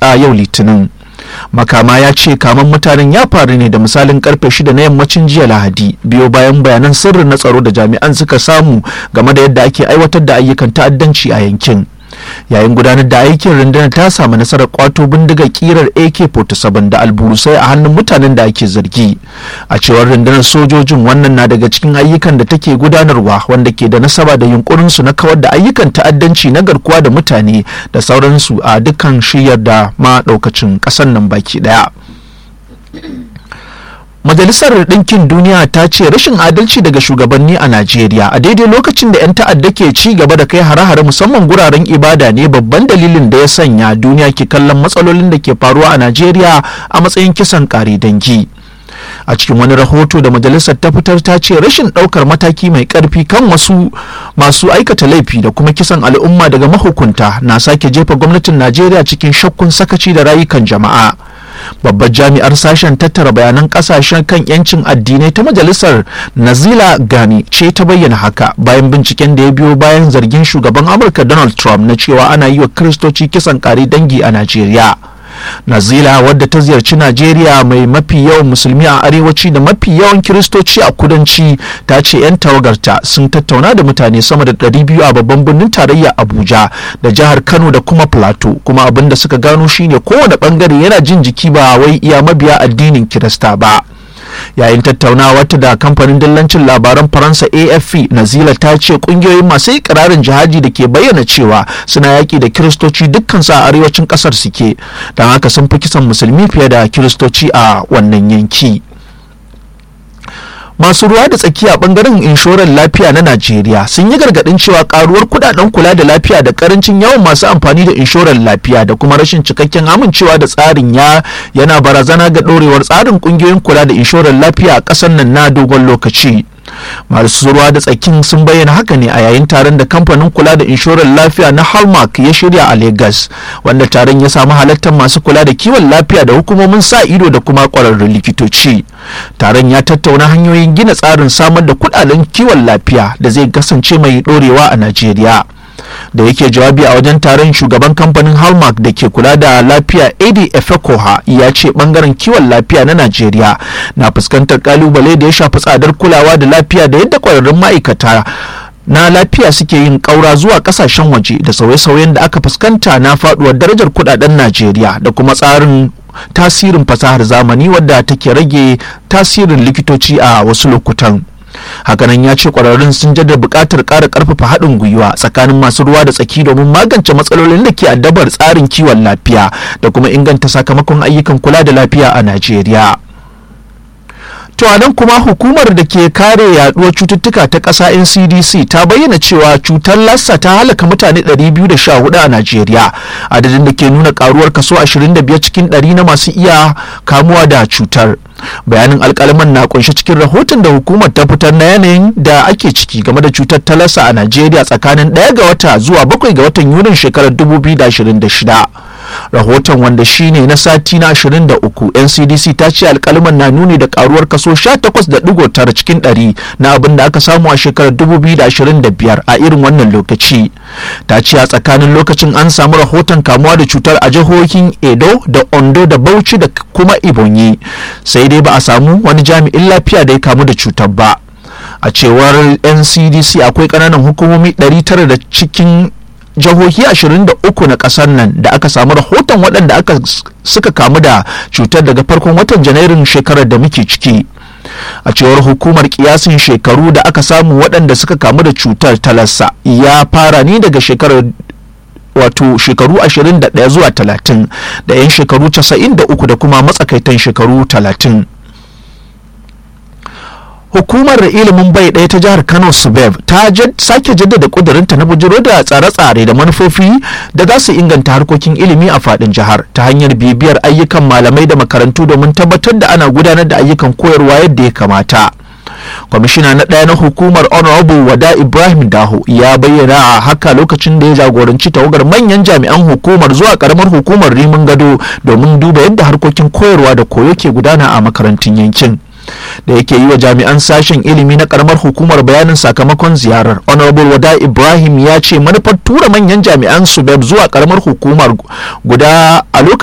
a yau litinin makama ya ce kaman mutanen ya faru ne da misalin karfe shida na yammacin jiya lahadi biyo bayan bayanan sirri na tsaro da jami'an suka samu game da yadda ake aiwatar da ayyukan ta'addanci a yankin yayin gudanar da aikin rundunar ta samu nasarar kwato bindigar kirar ak-47 da alburusai a hannun mutanen da ake zargi a cewar rundunar sojojin wannan na daga cikin ayyukan da take gudanarwa wanda ke da nasaba da yunkurinsu na kawar da ayyukan ta'addanci na garkuwa da mutane da sauransu a dukkan shiyar da ma daukacin ƙasar nan baki daya Majalisar Ɗinkin Duniya ta ce rashin adalci daga shugabanni a Najeriya a daidai lokacin da 'yan ta'adda ke ci gaba da kai hare-hare musamman guraren ibada ne babban dalilin da ya sanya duniya ke kallon matsalolin da ke faruwa a Najeriya a matsayin kisan kare dangi. a cikin wani rahoto da majalisar ta fitar ta ce rashin ɗaukar mataki mai ƙarfi kan wasu masu aikata laifi da kuma kisan al'umma daga mahukunta na sake jefa gwamnatin najeriya cikin shakkun sakaci da rayukan jama'a babbar jami'ar sashen tattara bayanan kasashen kan yancin addinai ta majalisar nazila gani ce ta bayyana haka bayan binciken da ya biyo bayan zargin shugaban amurka donald trump na cewa ana yi wa kiristoci kisan kare dangi a najeriya nazila wadda ta ziyarci najeriya mai mafi yawan musulmi a arewaci da mafi yawan kiristoci a kudanci ta ce 'yan tawagarta sun tattauna da mutane sama da 200 a babban birnin tarayya abuja da jihar kano da kuma plateau kuma abin da suka gano shine kowane bangare yana jin jiki ba wai iya mabiya addinin kirista ba yayin tattaunawa ta da kamfanin dillancin labaran faransa afp nazila ta ce kungiyoyin masu ikirarin jihadi da ke bayyana cewa suna yaki da kiristoci dukkansu a arewacin kasar suke don haka sun fi kisan musulmi fiye da kiristoci a wannan yanki masu ruwa da tsakiya bangaren inshorar lafiya na najeriya sun yi gargadin cewa karuwar kudaden kula da lafiya da karancin yawan masu amfani da inshorar lafiya da kuma rashin cikakken amincewa da tsarin ya yana barazana ga dorewar tsarin kungiyoyin kula da inshorar lafiya a kasar nan na dogon lokaci masu ruwa da tsakin sun bayyana haka ne a yayin taron da kamfanin kula da inshorar lafiya na hallmark ya shirya a lagos wanda taron ya samu halartar masu kula da kiwon lafiya da hukumomin sa ido da kuma kwararrun likitoci taron ya tattauna hanyoyin gina tsarin samar da kudaden kiwon lafiya da zai kasance mai dorewa a najeriya da yake jawabi a wajen taron shugaban kamfanin hallmark da ke kula da lafiya ad efekoha ya ce bangaren kiwon lafiya na najeriya na fuskantar kalubale da ya shafi tsadar kulawa da lafiya da yadda kwararrun ma'aikata na lafiya suke yin ƙaura zuwa ƙasashen waje da sauye-sauyen da aka fuskanta na faduwar darajar kudaden najeriya da kuma tsarin tasirin fasahar zamani wadda take rage tasirin likitoci a wasu lokutan hakanan ya ce kwararrun sun jaddada buƙatar ƙara ƙarfafa haɗin gwiwa tsakanin masu ruwa da tsaki domin magance matsalolin da ke addabar tsarin kiwon lafiya da kuma inganta sakamakon ayyukan kula da lafiya a najeriya To a nan kuma hukumar da ke kare yaduwar cututtuka ta ƙasa NCDC ta bayyana cewa cutar lassa ta halaka mutane 214 a Najeriya adadin da ke nuna karuwar kaso 25 cikin 100 na masu iya kamuwa da cutar. Bayanin alkalaman na kunshe cikin rahoton da hukumar ta fitar na yanayin da ake ciki game da cutar ta lassa a Najeriya tsakanin 1 ga wata zuwa 7 ga watan Yunin shekarar 2026. rahoton wanda shine na sati na 23 ncdc ta ce alkalman na nuni da karuwar kaso 18.9 cikin 100 na abin da aka samu a shekarar 2025 a irin wannan lokaci ta ce a tsakanin lokacin an samu rahoton kamuwa da cutar a jihohin edo da ondo da bauchi da kuma ibonyi sai dai ba a samu wani jami'in lafiya da ya kamu da cutar ba a cewar ncdc akwai kananan hukumomi 900 da cikin jihohi 23 na kasar nan da aka samu rahoton waɗanda aka suka kamu da cutar daga farkon watan janairun shekarar da muke ciki a cewar hukumar kiyasin shekaru da aka samu waɗanda suka kamu da cutar talassa ya fara ne daga shekarar wato shekaru 21 zuwa 30 da 'yan shekaru 93 da kuma matsakaitan shekaru 30 hukumar ilimin bai ɗaya ta jihar kano subeb ta sake jaddada kudurinta na bujiro da tsare-tsare da manufofi da za su inganta harkokin ilimi a faɗin jihar ta hanyar bibiyar ayyukan malamai da makarantu domin tabbatar da ana gudanar da ayyukan koyarwa yadda ya kamata kwamishina na ɗaya na hukumar honorable wada ibrahim daho ya bayyana a haka lokacin da ya jagoranci tawagar manyan jami'an hukumar zuwa karamar hukumar rimin gado domin duba yadda harkokin koyarwa da koyo ke gudana a makarantun yankin da yake yi wa jami'an sashen ilimi na karamar hukumar bayanin sakamakon ziyarar honorable wada ibrahim ya ce manufar tura manyan jami'an subeb zuwa karamar hukumar guda a lokacin